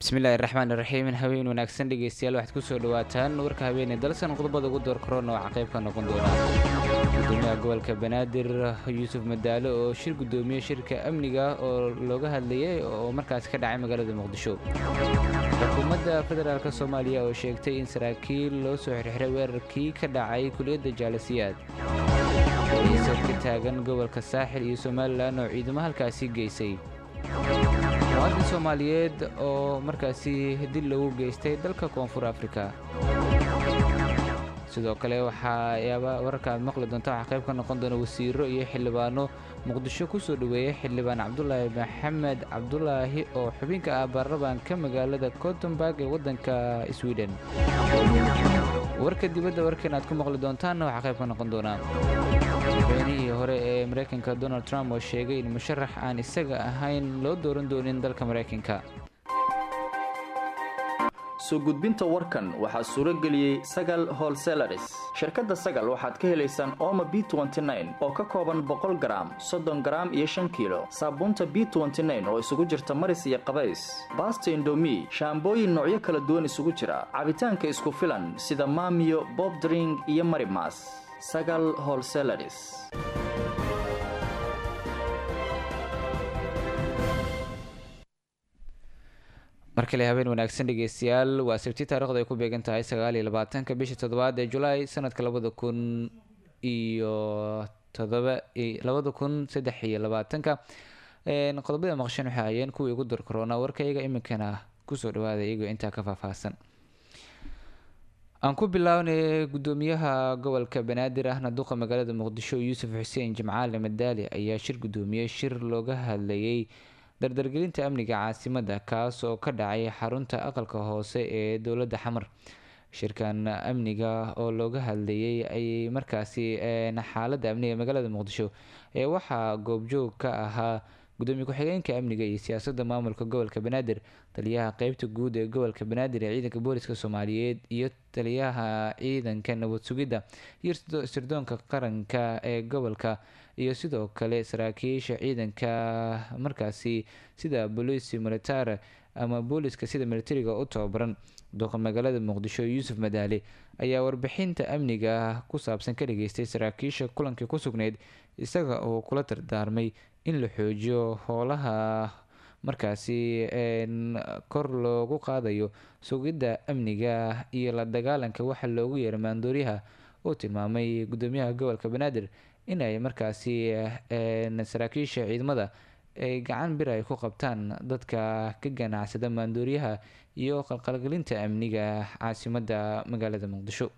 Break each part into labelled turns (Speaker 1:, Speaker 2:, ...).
Speaker 1: bismillahi raxmaan iraxiim haween wanaagsan dhegeystayaal waxaad kusoo dhawaataan warka habeenee dalsan qodobada ugu door korona waxaa qayb ka noqon doona gudoomiyaha gobolka banaadir yuusuf madaalo oo shir gudoomiye shirka amniga oo looga hadlayay oo markaas ka dhacay magaalada muqdisho xukuumadda federaalk soomaaliya oo sheegtay in saraakiil loo soo xirxiray weerarkii ka dhacay kuliyadda jaalasiyaad iisad ka taagan gobolka saaxil iyo somalilan oo ciidamo halkaasi geysay muwaadin soomaaliyeed oo markaasi dil lagu geystay dalka koonfur afrika sidoo kale waxaa yaaba wararka aad maqli doonta waxaa qayb ka noqon doona wasiiro iyo xildhibaano muqdisho ku soo dhoweeyay xildhibaan cabdulaahi maxamed cabdulaahi oo xubinka ah baarlamaanka magaalada cotonburg ee waddanka sweden warka dibadda warkan aad ku maqli doontaanna waxaa qayb ka noqon doonaa madaxweynihii hore ee maraykanka donald trump oo sheegay in musharax aan isaga ahayn loo dooran doonin dalka maraykanka
Speaker 2: soo gudbinta warkan waxaa suuro geliyey sagal holselaris shirkadda sagal waxaad ka helaysaan ooma b oo ka kooban boqol garaam soddon garaam iyo shan kiilo saabuunta b oo isugu jirta maris iyo qabays baasta indomi shaambooyin noocyo kala duwan isugu jira cabitaanka isku filan sida maamiyo bobdring iyo marimas sagal holselaris
Speaker 1: mar kale habeen wanaagsan dhegeystayaal waa sabti taarikhdu ay ku beegan tahay sagaal iyo labaatanka bisha toddobaad ee julaay sanadka labada kun iyo todoba labada kun saddex iyo labaatanka qodobada maqshan waxay hayeen kuwii ugu dar korona warkayga iminkana kusoo dhawaada iyagoo intaa ka faahfaahsan aan ku bilownay gudoomiyaha gobolka banaadir ahna duqa magaalada muqdisho yuusuf xuseen jimcaale madaali ayaa shir gudoomiyey shir looga hadlayay dardargelinta amniga caasimadda kaas oo ka dhacay xarunta aqalka hoose ee dowladda xamar shirkan amniga oo looga hadlayay ay markaasi xaaladda amniga magaalada muqdisho ee waxaa goobjoog ka ahaa gudoomiye ku-xigeenka amniga iyo siyaasadda maamulka gobolka banaadir taliyaha qeybta guud ee gobolka banaadir ee ciidanka booliska soomaaliyeed iyo taliyaha ciidanka nabad sugidda iyo sirdoonka qaranka ee gobolka iyo sidoo kale saraakiisha ciidanka markaasi sida bolisi militare ama booliska sida militariga u tababaran duqa magaalada muqdisho yuusuf madaale ayaa warbixinta amniga ku saabsan ka dhageystay saraakiisha kulankii ku sugneyd isaga oo kula dardaarmay in la xoojiyo howlaha markaasi kor loogu qaadayo sugidda amniga iyo la dagaalanka waxa loogu yeera maandooryaha uu tilmaamay gudoomiyaha gobolka banaadir in ay markaasi saraakiisha ciidamada ay gacan bir ay ku qabtaan dadka ka ganacsada maandooryaha iyo qalqalgelinta amniga caasimadda magaalada muqdisho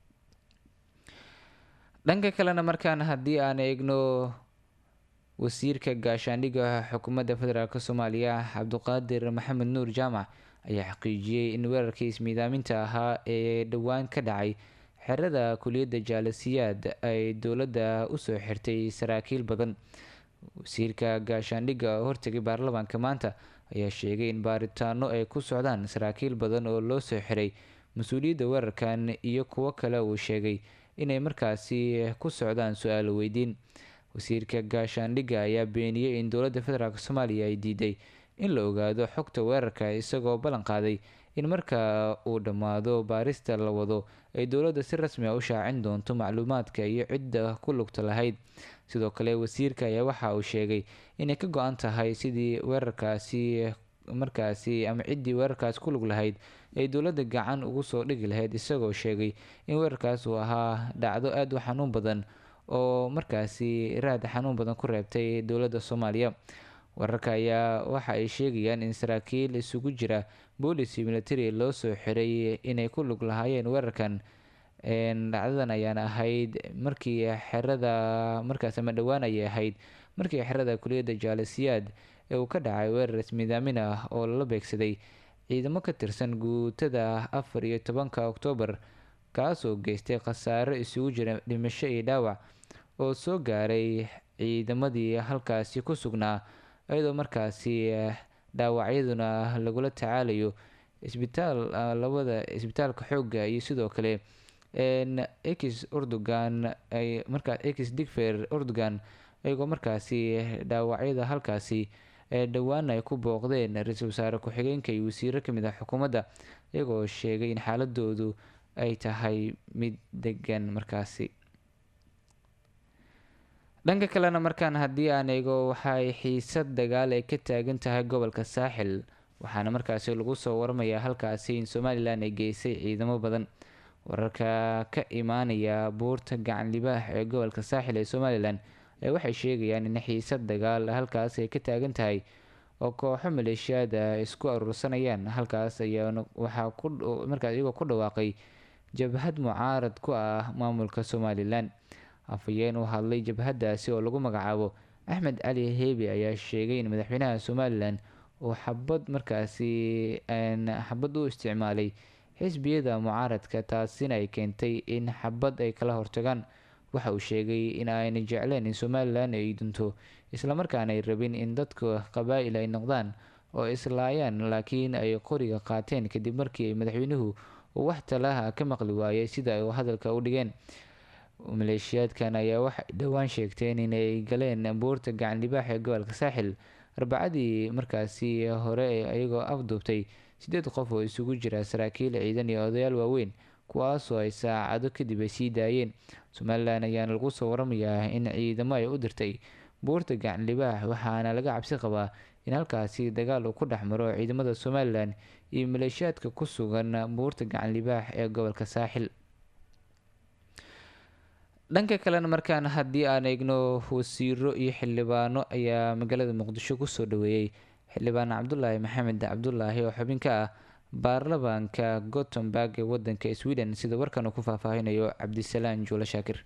Speaker 1: dhanka kalena markaan haddii aan eegno wasiirka gaashaandhigga xukuumadda federaalk soomaaliya cabduqaadir maxamed nuur jaamac ayaa xaqiijiyey in weerarkii ismiidaaminta ahaa ee dhowaan ka dhacay xerada kuliyadda jaalasiyaad ay dowladda usoo xirtay saraakiil badan wasiirka gaashaandhigga oo hortegay baarlamaanka maanta ayaa sheegay in baaritaano ay ku socdaan saraakiil badan oo loo soo xiray mas-uuliyadda weerarkan iyo kuwo kale uu sheegay inay markaasi ku socdaan su-aalo weydiin wasiirka gaashaandhigga ayaa beeniyey in dowladda federaalk soomaaliya ay diiday in la ogaado xogta weerarka isagoo ballan qaaday in marka uu dhammaado baarista la wado ay dowladda si rasmi a u shaacin doonto macluumaadka iyo cidda ku lugta lahayd sidoo kale wasiirka ayaa waxa uu sheegay inay ka go-an tahay sidii weerarkaasi markaasi ama ciddii weerarkaas ku lug lahayd ay dowladda gacan ugu soo dhigi lahayd isagoo sheegay in weerarkaas uu ahaa dhacdo aada u xanuun badan oo markaasi raad xanuun badan ku reebtay dowladda soomaaliya wararka ayaa waxa ay sheegayaan in saraakiil isugu jira boolici military loo soo xiray inay ku lug lahaayeen weerarkan dhacdadan ayaana ahayd markii xerada markaas ama dhowaan ayay ahayd markii xerada kuliyadda jaalasiyaad ee uu ka dhacay weerar ismidaamin ah oo lala beegsaday ciidamo ka tirsan guutada afar iyo tobanka oktoobar kaasoo geystay khasaaro isugu jira dhimasho iyo dhaawac oo soo gaaray ciidamadii halkaasi ku sugnaa iyadoo markaasi dhaawacyaduna lagula tacaalayo isbitaal labada isbitaalka xoogga iyo sidoo kale ex urdugan ay markaa ex digfer urdugan iyagoo markaasi dhaawacyada halkaasi ee dhowaan ay ku booqdeen ra-iisul wasaare ku-xigeenka iyo wasiiro kamid ah xukuumadda iyagoo sheegay in xaaladoodu ay tahay mid degan markaasi dhanka kalena markaan haddii aan eego waxaay xiisad dagaal ay ka taagan tahay gobolka saaxil waxaana markaasi lagu soo waramayaa halkaasi in somalilan ay geysay ciidamo badan wararka ka imaanaya buurta gacan libaax ee gobolka saaxil ee somalilan ee waxay sheegayaan in xiisad dagaal halkaas ay ka taagan tahay oo kooxo maleeshiyaada isku aruursanayaan halkaas ayaa waxaa kumarkaas iyagoo ku dhawaaqay jabhad mucaarad ku ah maamulka somalilan afhayeen u hadlay jabhadaasi oo lagu magacaabo axmed cali heebi ayaa sheegay in madaxweynaha somalilan uu xabad markaasi xabad u isticmaalay xisbiyada mucaaradka taasina ay keentay in xabad ay kala hortagaan waxa uu sheegay in ayna jecleen in somalilan ay dunto islamarkaana ay rabin in dadka qabaa-il ay noqdaan oo islaayaan laakiin ay qoriga qaateen kadib markii ay madaxweynuhu uu wax talaha ka maqli waayay sida ay hadalka u dhigeen maleeshiyaadkan ayaa waxay dhowaan sheegteen inay galeen buurta gacan libaax ee gobolka saaxil arbacadii markaasi hore iyagoo afduubtay sideed qof oo isugu jira saraakiil ciidan iyo odayaal waaweyn kuwaasoo ay saacado kadib ay sii daayeen somalilan ayaana lagu soo waramayaa in ciidamo ay u dirtay buurta gacan libaax waxaana laga cabsi qabaa in halkaasi dagaal uu ku dhex maro ciidamada somalilan iyo maleeshiyaadka ku sugan buurta gacan libaax ee gobolka saaxil dhanka kalena markaan haddii aan eegno wasiiro iyo xildhibaano ayaa magaalada muqdisho kusoo dhaweeyey xildhibaan cabdulaahi maxamed cabdulaahi oo xubin ka ah baarlamaanka gothenburg ee wadanka sweden sida warkan uu ku faahfaahinayo cabdisalaan juule shaakir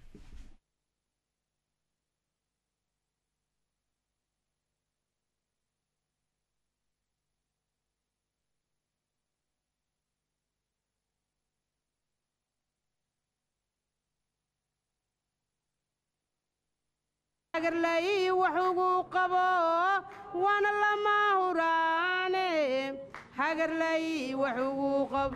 Speaker 3: waxugu qabo waana lama huraane hagarlay waxugu qabo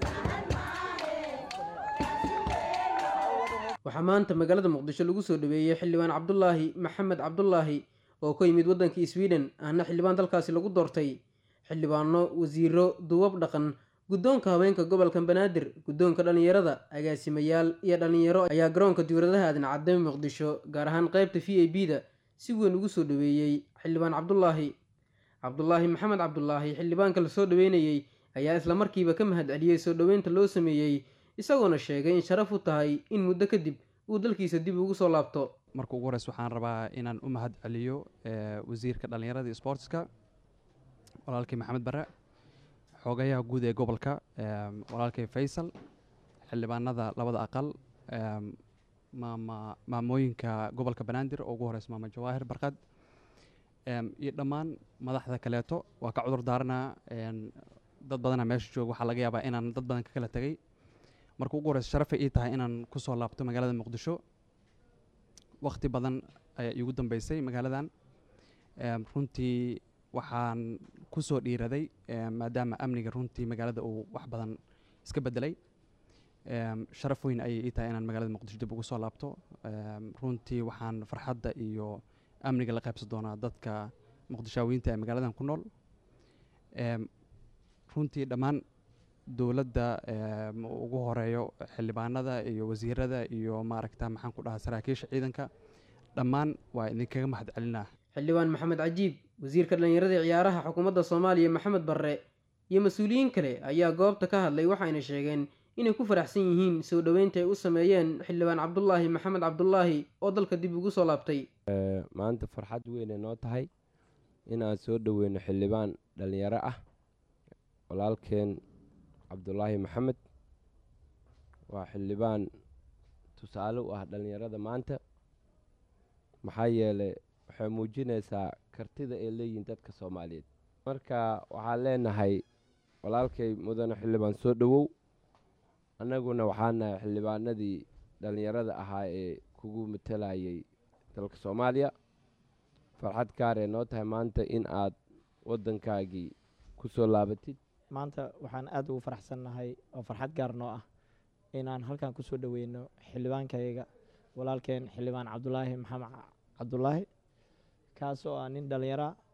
Speaker 4: waxaa maanta magaalada muqdisho lagu soo dhaweeyey xildhibaan cabdulaahi maxamed cabdulaahi oo ka yimid waddanka sweden ahna xildhibaan dalkaasi lagu doortay xildhibaano wasiiro duwab dhaqan guddoonka haweenka gobolka banaadir guddoonka dhallinyarada agaasimayaal iyo dhallinyaro ayaa garoonka diwladaha aadan cadame muqdisho gaar ahaan qeybta v a b da si weyn ugu soo dhaweeyey xildhibaan cabdulaahi cabdulaahi maxamed cabdulaahi xildhibaanka lasoo dhaweynayey ayaa islamarkiiba ka mahad celiyey soo dhoweynta loo sameeyey isagoona sheegay in sharaf u tahay in muddo kadib uu dalkiisa dib ugu soo laabto
Speaker 5: marka ugu horeysa waxaan rabaa inaan u mahad celiyo wasiirka dhallinyarada iyo sportska walaalkii maxamed bare xoogayaha guud ee gobolka walaalkay faysal xildhibaanada labada aqal maama maamooyinka gobolka banaadir oo ugu horeysa maama jawaahir barkad iyo dhammaan madaxda kaleeto waa ka cudur daaranaa dad badana meesha jooga waxaa laga yaabaa inaan dad badan ka kala tegay marka ugu horeysa sharafay ii tahay inaan kusoo laabto magaalada muqdisho waqti badan ayaa iigu dambeysay magaaladan runtii waxaan kusoo dhiiraday maadaama amniga runtii magaalada uu wax badan iska bedelay sharaf weyn ayay ii tahay inaan magaalada muqdisho dib ugu soo laabto runtii waxaan farxadda iyo amniga la qaybsan doonaa dadka muqdishaawiyiinta ee magaaladan ku nool runtii dhammaan dowladda ugu horeeyo xildhibaanada iyo wasiirada iyo maaragta maxaan ku dhahaa saraakiisha ciidanka dhammaan waa idinkaga mahad celinaa
Speaker 4: xildhibaan maxamed cajiib wasiirka dhallinyarada ee ciyaaraha xukuumadda soomaaliya maxamed barre iyo mas-uuliyiin kale ayaa goobta ka hadlay waxayna sheegeen inay ku faraxsan yihiin soo dhoweynta ay u sameeyeen xildhibaan cabdulaahi maxamed cabdulaahi oo dalka dib ugu soo laabtay
Speaker 6: maanta farxad weynay noo tahay inaan soo dhoweyno xildhibaan dhallinyaro ah walaalkeen cabdulaahi maxamed waa xildhibaan tusaale u ah dhallinyarada maanta maxaa yeelay waxay muujinaysaa kartida ay leeyihiin dadka soomaaliyeed marka waxaan leenahay walaalkay mudane xildhibaan soo dhowow annaguna waxaa nahay xildhibaanadii dhallinyarada ahaa ee kugu matalayay dalka soomaaliya farxad gaaree noo tahay maanta in aad waddankaagii ku soo laabatid
Speaker 7: maanta waxaan aad ugu faraxsannahay oo farxad gaar noo ah inaan halkan kusoo dhoweyno xildhibaankayga walaalkeen xildhibaan cabdulaahi maxamed cabdulaahi kaas oo ah nin dhallinyara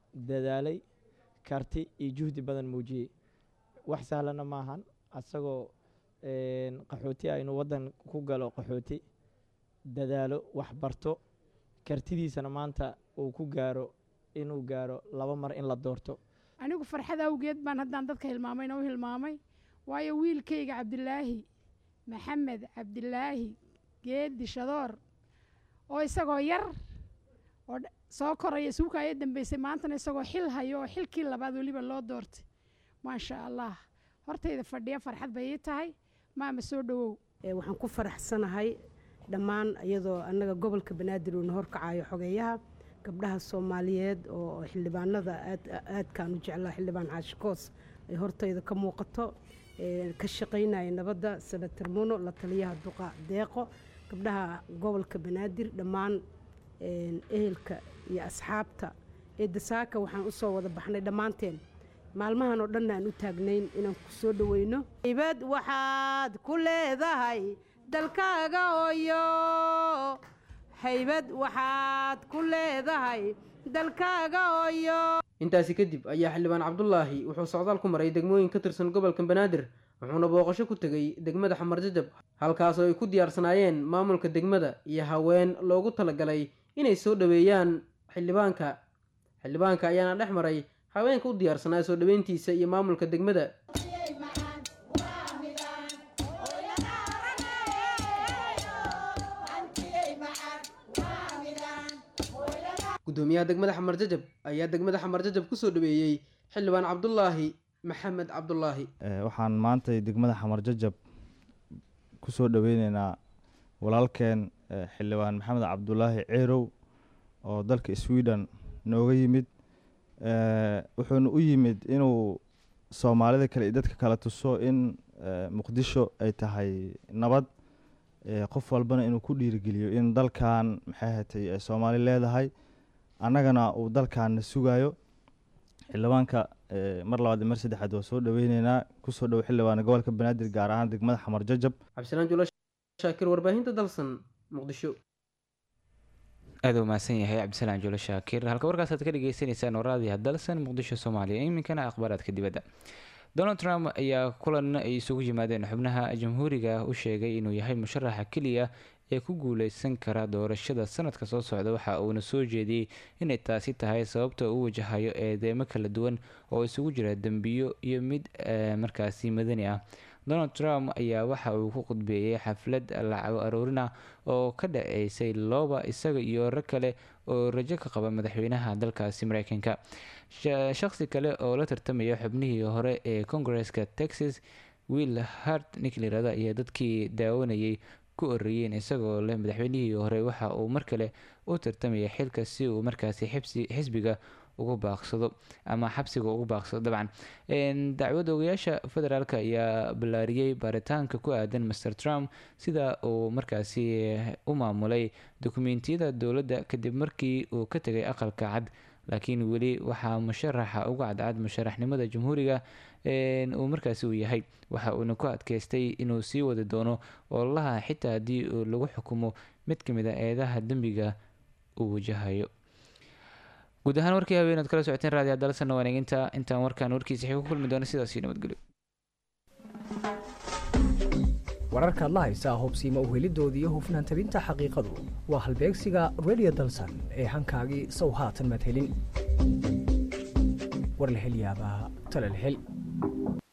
Speaker 7: dadaalay karti iyo juhdi badan muujiyey wax sahlana maahan asagoo qaxooti ah inuu waddan ku galo qaxooti dadaalo wax barto kartidiisana maanta uu ku gaaro inuu gaaro laba mar in la doorto
Speaker 8: anigu farxad awgeed baan haddaan dadka hilmaamayna u hilmaamay waayo wiilkayga cabdilaahi maxamed cabdilaahi geedi shadoor oo isagoo yar oo soo koraya suuka aya dambeysay maantana isagoo xil hayo oo xilkii labaad weliba loo doortay maasha allah hortayda fadhiya farxad bay ii tahay maama soo dhowow
Speaker 3: waxaan ku faraxsanahay dhammaan iyadoo annaga gobolka banaadir uuna horkacayo xogeeyaha gabdhaha soomaaliyeed oo xildhibaanada aadkaan u jeclaa xildhibaan caashikoos ay hortayda ka muuqato ka shaqaynaya nabadda senator muno la taliyaha duqa deeqo gabdhaha gobolka banaadir dhammaan ehelka iyo asxaabta ee dasaaka waxaan usoo wada baxnay dhammaanteen maalmahan oo dhanna aan u taagnayn inaan ku soo dhoweyno ibad waxaad ku leedahay dalkaaga hooyo haybad waxaad ku leedahay dalkaaga hooyo
Speaker 4: intaasi kadib ayaa xildhibaan cabdulaahi wuxuu socdaal ku maray degmooyin ka tirsan gobolka banaadir wuxuuna booqasho ku tegey degmada xamar jajab halkaas oo ay ku diyaarsanaayeen maamulka degmada iyo haween loogu talagalay inay soo dhoweeyaan xildhibaanka xildhibaanka ayaana dhex maray haweenka u diyaarsanaa soo dhoweyntiisa iyo maamulka degmada gudoomiyaha degmada xamar jajab ayaa degmada xamar jajab kusoo dhaweeyey xildhibaan cabdulaahi maxamed cabdulaahi
Speaker 9: waxaan maanta degmada xamar jajab kusoo dhaweyneynaa walaalkeen xildhibaan maxamed cabdulaahi ceerow oo dalka sweden nooga yimid wuxuuna u yimid inuu soomaalida kale iyo dadka kale tuso in muqdisho ay tahay nabad qof walbana inuu ku dhiirigeliyo in dalkan maxay hatay ay soomaali leedahay annagana uu dalkaana sugayo xildhibaanka mar labaad iyo mar saddexaad waa soo dhaweyneynaa kusoo dhowo xildhibaana gobolka banaadir gaar ahaan degmada xamar jajab
Speaker 4: cabdisalaan jula shaakir warbaahinta dalsan muqdisho
Speaker 1: aada u mahadsan yahay cabdisalaan julo shaakir halka warkaasaad ka dhegeysaneysaan waraadiha dalsan muqdisho soomaaliya iminkana akhbaaraadka dibadda donald trump ayaa kulan ay isugu yimaadeen xubnaha jamhuuriga u sheegay inuu yahay musharaxa keliya ee ku guuleysan kara doorashada sanadka soo socda waxa uuna soo jeediyey inay taasi tahay sababta uu wajahayo eedeemo kala duwan oo isugu jira dembiyo iyo mid markaasi madani ah donald trump ayaa waxa uu ku khudbeeyey xaflad lacago aroorina oo ka dhaceysay looba isaga iyo rag kale oo rajo ka qaba madaxweynaha dalkaasi mareykanka shaqsi kale oo la tartamaya xubnihii hore ee kongareska texas will hart ninklayirahda iyo dadkii daawanayay ku oreeyeen isagoo leh madaxweynihii hore waxa uu mar kale u tartamaya xilka si uu markaasi xisbiga ugu baaqsado ama xabsiga ugu baaqsado dabcan dacwad ogayaasha federaalk ayaa ballaariyey baaritaanka ku aadan master trump sida uu markaasi u maamulay dokumentiyada dowladda kadib markii uu ka tegay aqalka cad laakiin weli waxaa musharaxa uga cadcad musharaxnimada jamhuuriga uu markaasi uu yahay waxa uuna ku adkeystay inuu sii wadi doono ololaha xitaa haddii uu lagu xukumo mid ka mid a eedaha dembiga uu wajahayo guud ahaan warkii haweenaad kala socoteen raadiya dalsana waneeginta intaan warkaan warkiisa xig ku kulmi doono sidaasi nabadgelyo
Speaker 10: wararkaad la haysaa hubsiima uhelidooda iyo hufnaan tabinta xaqiiqadu waa halbeegsiga radio dalsan ee hankaagii sow haatan maad helin war la hel yaabaa tale la hel